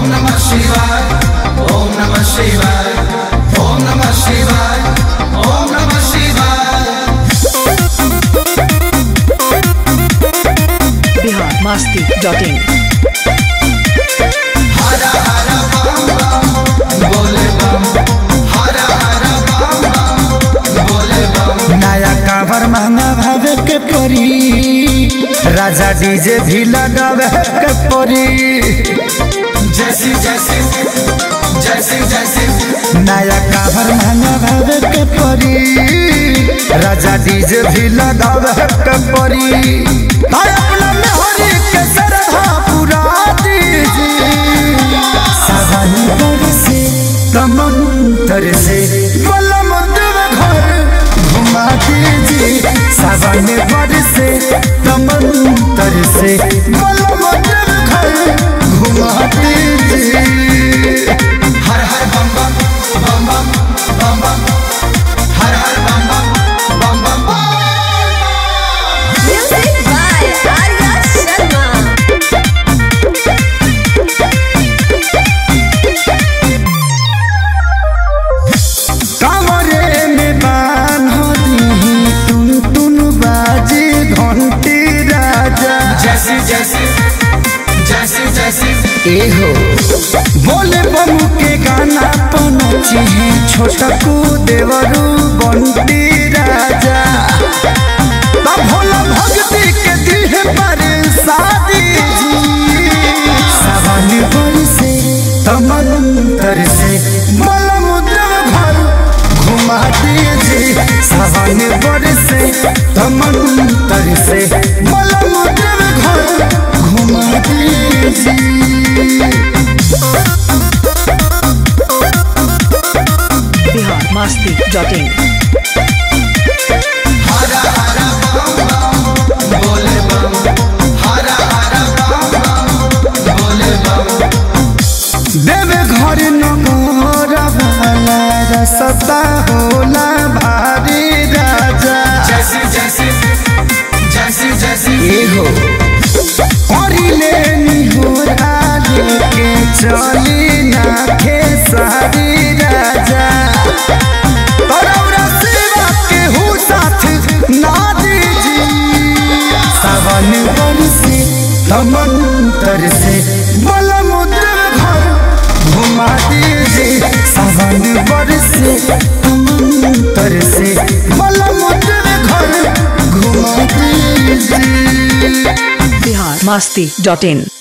नमः शिवाय ओम नमः शिवाय ओम नमः शिवाय ओम नमः शिवाय बिहार मस्ती डॉट इन हर हर बम बम बोले बम हर हर बम बम बोले बम नया कावर महंगा भावे के परी राजा डीजे भी लगावे के परी जैसी जैसी जैसी जैसी नया कावर महंगा भावे के परी राजा डीजे भी लगावे के परी हाय अपना मेहरी के सरधा पुरा दीजिए सावन बरसे तमंतर से बलम देव घर घुमा दीजिए सावन बरसे तमंतर से बलम देव घर घुमा दीजिए हर हर बम बम बम बम बम बम हर हर बम बम बम बम बम Music by Arya Sharma. कमरे में बान हो दी टुन टुन बाजे घंटी राजा जैसी जैसी जैसी जैसी एहो बोले बमू के गाना पनची है छोटकू देवरू बंटी राजा तब भोला भक्ति के दिल पर शादी जी सावन बरसे तमंतर से मलम देव घर घुमा दीजिए सावन बरसे तमंतर से मलम देव घर घुमा दीजिए बिहार मस्ती डॉट इन हर हर बम बम बोले बम हर हर बम बम बोले बम देव घर नगर वाला रसता होला भारी राजा जैसी जैसी जैसी जैसी एहो करिले निहोर आले के चली ना खेसारी राजा तरौरा सेवा के हु साथ ना दीजी सावन बरसे तमंतर से बलमुद्र घर घुमा दीजिए सावन बरसे तमंतर से बलमुद्र घर घुमा दीजिए बिहार मस्ती डॉट इन